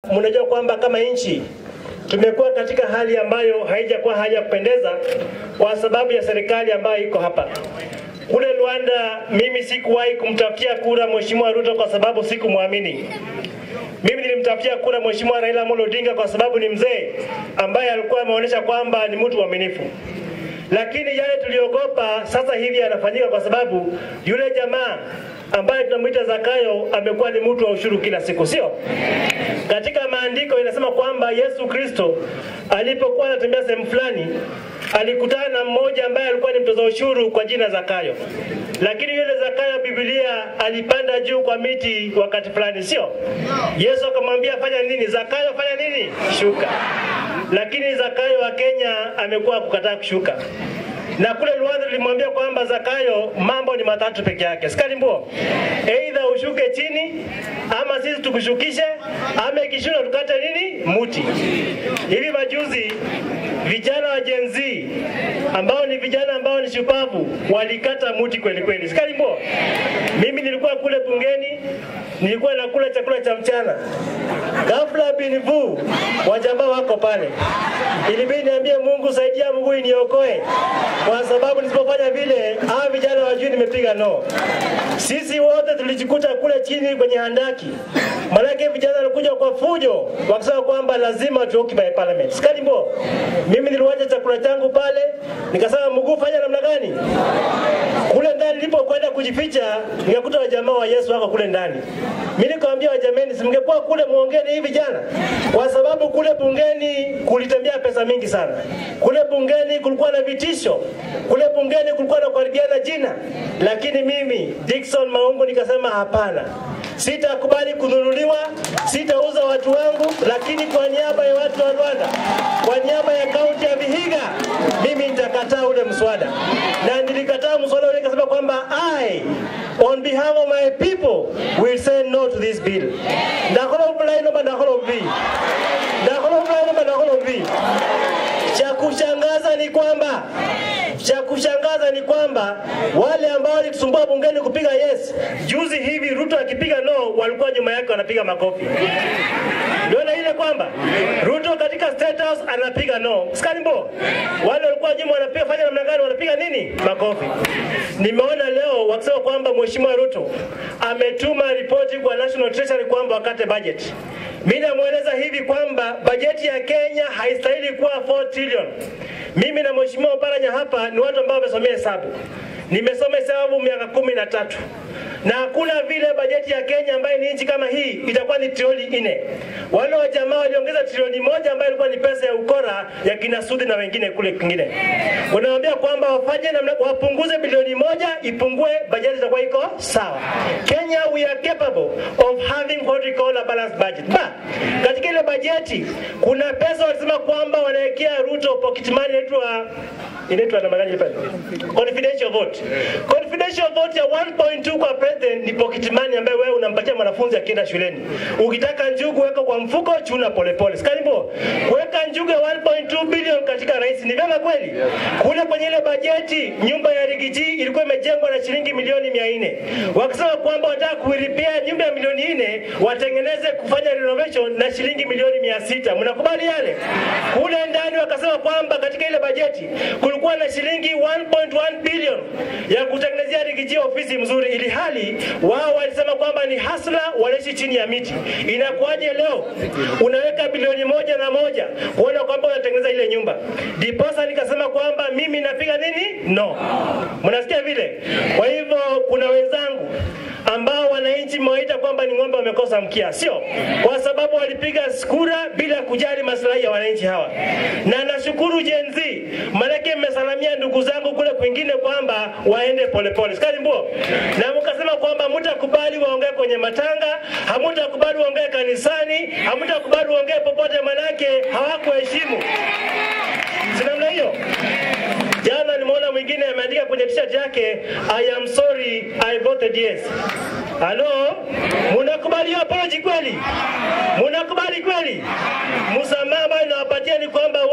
mnajua kwamba kama nchi tumekuwa katika hali ambayo haijakuwa hali ya kupendeza kwa sababu ya serikali ambayo iko hapa. Kule Rwanda, mimi sikuwahi kumtafutia kura Mheshimiwa Ruto kwa sababu sikumwamini. Mimi nilimtafutia kura Mheshimiwa Raila Amolo Odinga kwa sababu ni mzee ambaye alikuwa ameonyesha kwamba ni mtu mwaminifu lakini yale tuliogopa sasa hivi yanafanyika kwa sababu yule jamaa ambaye tunamwita Zakayo amekuwa ni mtu wa ushuru kila siku, sio? Katika maandiko inasema kwamba Yesu Kristo alipokuwa anatembea sehemu fulani alikutana na mmoja ambaye alikuwa ni mtoza ushuru kwa jina Zakayo, lakini yule Zakayo, Biblia alipanda juu kwa miti wakati fulani, sio? Yesu akamwambia fanya nini? Zakayo, fanya nini? Shuka. Lakini Zakayo wa Kenya amekuwa kukataa kushuka na kule Rwanda tulimwambia kwamba Zakayo, mambo ni matatu peke yake, sikalimbo, aidha ushuke chini ama sisi tukushukishe, ama ikishinda tukate nini muti. Hivi majuzi vijana wa Gen Z ambao ni vijana ambao ni shupavu walikata muti kweli kweli, sikalimbo. Mimi nilikuwa kule bungeni, nilikuwa nakula chakula cha mchana, ghafla bin vu wajamaa wako pale, ilibidi niambie Mungu, saidia Mungu iniokoe kwa sababu nisipofanya vile hawa vijana wajui nimepiga no. Sisi wote tulijikuta kule chini kwenye handaki, manake vijana walikuja kwa fujo wakisema kwamba lazima tu occupy parliament. Skalimbo, mimi niliwacha chakula changu pale, nikasema Mungu, fanya namna gani? Kule ndani nilipokwenda kujificha, nikakuta wajamaa wa Yesu wako kule ndani. Mimi nikamwambia wajameni, simngekuwa kule muongee na hivi vijana, kwa sababu kule bungeni kulitembea pesa mingi sana. Kule bungeni kulikuwa na vitisho, kule bungeni kulikuwa na kuharibiana jina, lakini mimi Dickson Maungu nikasema hapana, sitakubali kununuliwa, sitauza watu wangu, lakini kwa niaba ya watu wa Rwanda, kwa niaba ya kaunti ya Vihiga, mimi nitakataa ule mswada, na nilikataa mswada ule, nikasema kwamba I on behalf of my people will say no to this bill. Ndakolo bulai no ndakolo bi. Ndakolo bulai no ndakolo bi. Cha kushangaza ni kwamba cha kushangaza ni kwamba wale ambao walitusumbua bungeni kupiga yes, juzi hivi Ruto akipiga no, walikuwa nyuma yake wanapiga makofi. Ndio na ile kwamba Ruto katika State House anapiga no. Skalimbo, wale walikuwa nyuma wanapiga fanya namna gani? Wanapiga nini? Makofi. Nimeona leo wakisema kwamba Mheshimiwa Ruto ametuma ripoti kwa National Treasury kwamba wakate budget. Mimi namweleza hivi kwamba bajeti ya Kenya haistahili kuwa 4 trillion. Mimi na Mheshimiwa Oparanya hapa ni watu ambao wamesomea hesabu. Nimesoma hesabu miaka kumi na tatu na hakuna vile bajeti ya Kenya ambayo ni nchi kama hii itakuwa ni trilioni nne. Wale wa jamaa waliongeza trilioni moja ambayo ilikuwa ni pesa ya ukora ya kina Sudi na wengine kule kwingine. Wanawaambia kwamba wafanye namna, wapunguze bilioni moja ipungue, bajeti itakuwa iko sawa. Kenya we are capable of having what we call a balanced budget. Ba, katika ile bajeti kuna pesa walisema kwamba wanawekea Ruto pocket money inaitwa inaitwa namna gani pale? Confidential vote. Confidential vote ya 1.2 kwa president ni pocket money ambayo wewe unampatia mwanafunzi akienda shuleni. Ukitaka njugu weka kwa mfuko, chuna polepole. Skalimbo, kuweka njugu ya 1.2 bilioni katika rais ni vyema kweli? Kule kwenye ile bajeti nyumba ya Rigiji ilikuwa imejengwa na shilingi milioni 400. Wakisema kwamba wanataka kuiripia nyumba ya milioni 4 watengeneze kufanya renovation na shilingi milioni 600. Mnakubali yale? Kule ndani wakasema kwamba katika ile bajeti kulikuwa na shilingi 1.1 bilioni ya kutengenezea Rigiji ofisi mzuri, ili hali wao walisema kwamba ni hasla, wanaishi chini ya miti. Inakuwaje leo unaweka bilioni moja na moja kuona kwamba unatengeneza ile nyumba? Diposa nikasema kwamba mimi napiga nini? No. Mnasikia vile? Kwa hivyo kuna wenzangu ambao wananchi mwaita kwamba ni ng'ombe wamekosa mkia, sio? Kwa sababu walipiga kura bila kujali maslahi ya wananchi hawa, na nashukuru Gen Z, maanake mmesalamia ndugu zangu kule kwingine kwamba waende polepole, sikali mbuo, na mkasema kwamba mtakubali waongee kwenye matanga, hamutakubali waongee kanisani, hamutakubali waongee popote, manake hawakuheshimu. Si namna hiyo? Jana nimeona mwingine ameandika kwenye t-shirt yake I am sorry I voted yes. Halo, munakubali hiyo apology kweli? Munakubali kweli? Msamaha ambayo nawapatia ni kwamba